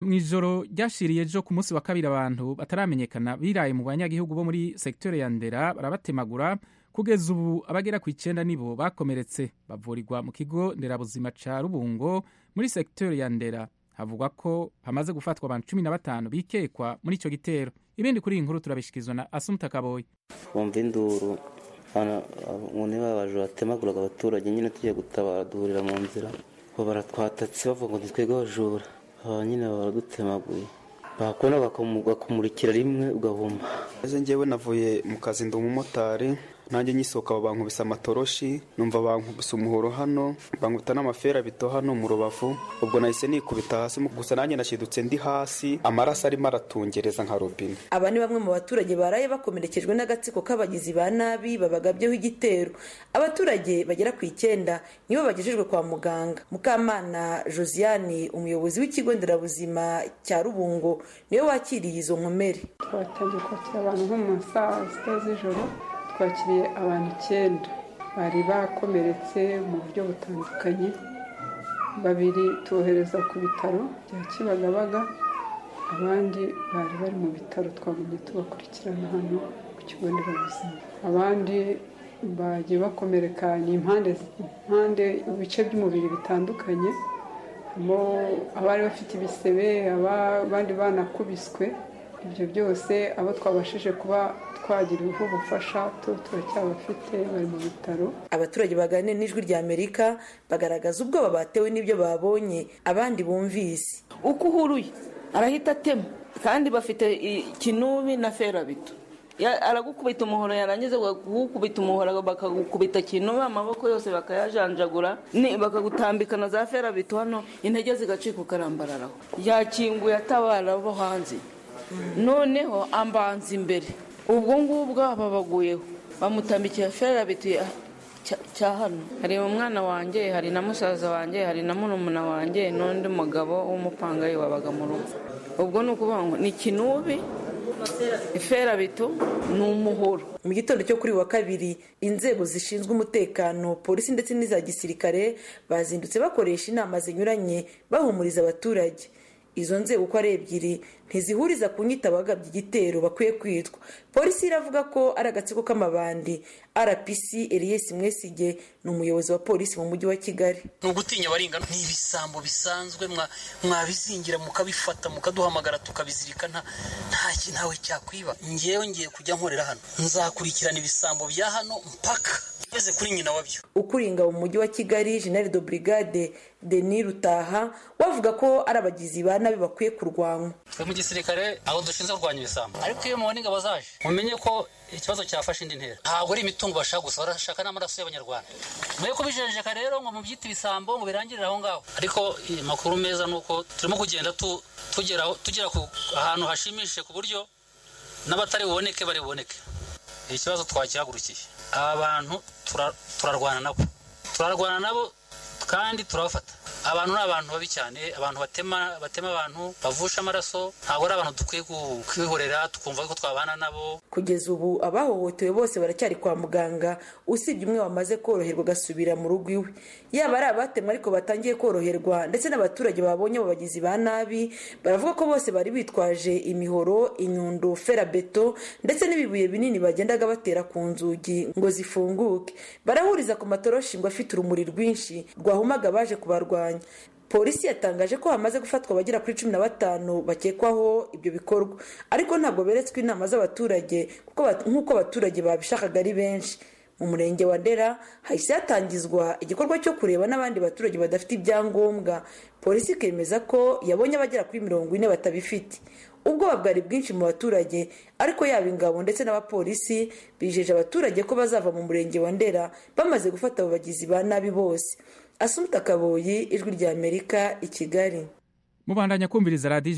mu ijoro ryashiriye ejo ku munsi wa kabiri abantu bataramenyekana biraye mu banyagihugu bo muri sekiteri ya ndera barabatemagura kugeza ubu abagera ku icyenda nibo bakomeretse bavurirwa mu kigo nderabuzima ca rubungo muri sekiteri ya ndera havugwa ko hamaze gufatwa abantu cumi na batanu bikekwa muri ico gitero ibindi kuri iyi nkuru turabishikizwa na asumta kaboyi twumva induru nkone babaje batemaguraga abaturage nyine tugiye gutabara duhurira mu nzira ngo baratwatatse bavuga ngo ntitwebwe abajura aba nyine baradutemaguye bakubona bakumurikira rimwe ugahuma ese ngewe navuye mu kazi ndi umumotari nanjye nyisohoka bankubise amatoroshi numva bankubise umuhoro hano bankubita n'amaferabito hano mu rubavu ubwo nahise nikubita hasi gusa nanjye nashidutse ndi hasi amaraso arimo aratungereza nka robine aba ni bamwe mu baturage baraye bakomerekejwe n'agatsiko k'abagizi ba nabi babagabyeho igitero abaturage bagera ku icyenda nibo bagejejwe kwa muganga mukamana josiane umuyobozi w'ikigo nderabuzima cya rubungo niwe wakiriye izo nkomere twatangiye kwakira abantu nko mu saa sita z'ijoro twakiriye abantu icyenda bari bakomeretse mu buryo butandukanye babiri tubohereza ku bitaro bya kibagabaga abandi bari bari mu bitaro twagumye tubakurikirana hano ku kigo nderabuzima abandi bagiye bakomereka ni impande impande ibice by'umubiri bitandukanye harimo abari bafite ibisebe abandi banakubiswe ibyo byose abo twabashije kuba twagiriweho ubufasha turacyabafite bari mu bitaro abaturage baganira n'ijwi rya amerika bagaragaza ubwoba batewe n'ibyo babonye abandi bumvise uko uhuruye arahita atema kandi bafite ikinubi na ferabito aragukubita umuhoro yarangiza kugukubita umuhoro bakagukubita kintu amaboko yose bakayajanjagura bakagutambika na za ferabito hano intege zigacika ukarambararaho yakinguye atabara bo hanze noneho ambanza imbere ubwo ngubwo babaguyeho bamutambikiye ferabito cya hano hari umwana wanjye hari na musaza wanjye hari na murumuna wanjye n'undi mugabo w'umupangayi wabaga mu rugo ubwo ni ukuvuga ngo ni kinubi iferabito ni umuhoro mu gitondo cyo kuri wa kabiri inzego zishinzwe umutekano polisi ndetse n'iza gisirikare bazindutse bakoresha inama zinyuranye bahumuriza abaturage izo nzego uko ari ebyiri ntizihuriza ku nyita abagabye igitero bakwiye kwitwa polisi iravuga ko ari agatsiko k'amabandi rpc elias mwesige ni umuyobozi wa polisi mu mujyi wa kigali ni ugutinya barengana ni ibisambo bisanzwe mwabizingira mukabifata mukaduhamagara tukabizirika ntawe cyakwiba ngewe ngiye kujya nkorera hano nzakurikirana ibisambo bya hano mpaka ugeze kuri nyina wabyo ukuringa mu mujyi wa kigali jenali do brigade deni rutaha wavuga ko ari abagizi ba nabi bakwiye kurwanywa twe mu gisirikare abo dushinzwe kurwanya ibisambo ariko iyo mubona ingabo zaje mumenye ko ikibazo cyafashe indi ntera ntabwo ari imitungo bashaka gusa barashaka n'amaraso y'abanyarwanda mwe kubijenjeka rero ngo mubyite ibisambo ngo birangirire aho ngaho ariko amakuru meza ni uko turimo kugenda tugera ku ahantu hashimishije ku buryo n'abatari buboneke bari buboneke ikibazo twakihagurukiye aba bantu turarwana nabo turarwana nabo kandi turabafata abantu ni abantu babi cyane abantu batema batema abantu bavusha amaraso ntabwo ari abantu dukwiye kwihorera tukumva ko twabana nabo kugeza ubu abahohotewe bose baracyari kwa muganga usibye umwe wamaze koroherwa agasubira mu rugo iwe yaba ari abatemwa ariko batangiye koroherwa ndetse n'abaturage babonye abo bagizi ba nabi baravuga ko bose bari bitwaje imihoro inyundo ferabeto ndetse n'ibibuye binini bagendaga batera ku nzugi ngo zifunguke barahuriza ku matoroshi ngo afite urumuri rwinshi rwahumaga baje kubarwanya polisi yatangaje ko hamaze gufatwa abagera kuri cumi na batanu bakekwaho ibyo bikorwa ariko ntabwo beretswe inama z'abaturage nk'uko abaturage babishakaga ari benshi mu murenge wa ndera hahise hatangizwa igikorwa cyo kureba n'abandi baturage badafite ibyangombwa polisi ikemeza ko yabonye abagera kuri mirongo ine batabifite ubwoba bwari bwinshi mu baturage ariko yaba ingabo ndetse n'abapolisi bijeje abaturage ko bazava mu murenge wa ndera bamaze gufata abo bagizi ba nabi bose asumta kaboyi ijwi rya amerika i kigali mubandanya kumviriza radiyo